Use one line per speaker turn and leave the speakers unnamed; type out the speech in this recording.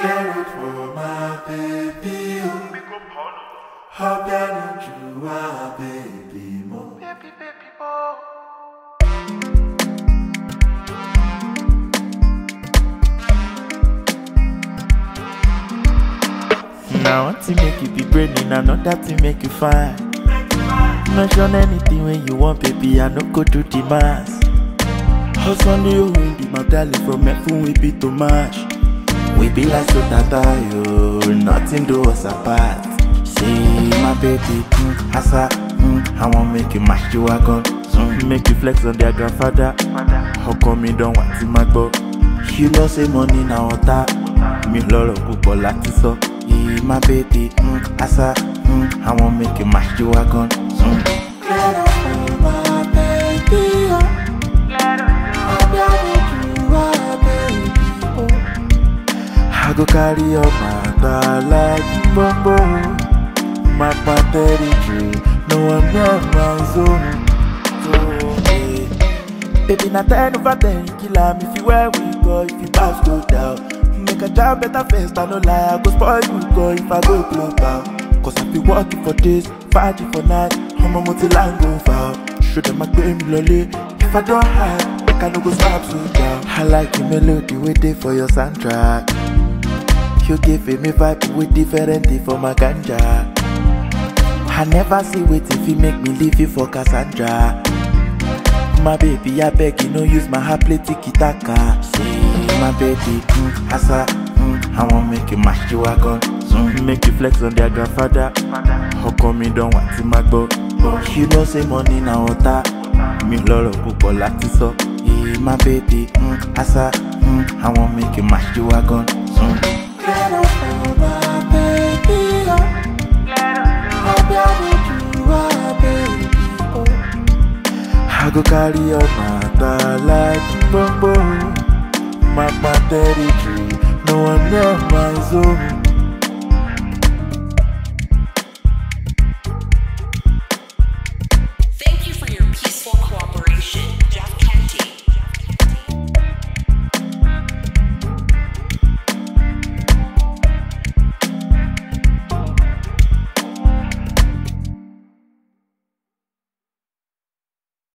Clear it for my baby. oh. How can you are baby mo?
Now one thing make you be brainy, another thing make you fine. Mention anything when you want, baby, I no go do the mass. Hustle you win the medallion from Efun we be too much. We be like so tata yo, nothing do us apart. See my baby, mm, asa, mm, I want make you mash you wagon. Mm, make you flex on their grandfather. How come you don't want to my go? You know say money na water. Mi lọ́rọ̀ púpọ̀ láti sọ. Yeah, my baby, mm, asa, mm, I want make you mash you wagon. Mm.
Clear it for my baby. oh. How can you are baby mo?
I go carry your matter like bombo. My territory, no one near my zone. So, eh, baby, na ten over ten, kill am if you where we go, if you pass go down. Make a job better first, I no lie, I go spoil you go if I go global. Cause I be working for days, fighting for night, I'm a multi-line go foul. Show them I pay me lolly, if I don't hide, make I no go stop so down. I like the melody, wait there for your soundtrack. You give me vibe with different thing for my ganja. I never see wait if you make me leave you for Cassandra. My baby, I beg you, no use my heart play tiki taka. See my baby, mm, asa, mm, I want make you mash you wagon. Mm, make you flex on their grandfather. How come you don't want to my go? But you know say money na water. Mi lọ́rọ̀ púpọ̀ láti sọ. Yeah, my baby, mm, asa, mm, I want make you mash you wagon. Mm.
Clear it for my baby. oh. How can you are baby mo?
I go carry your matter like bombo. My territory, no one near my zone.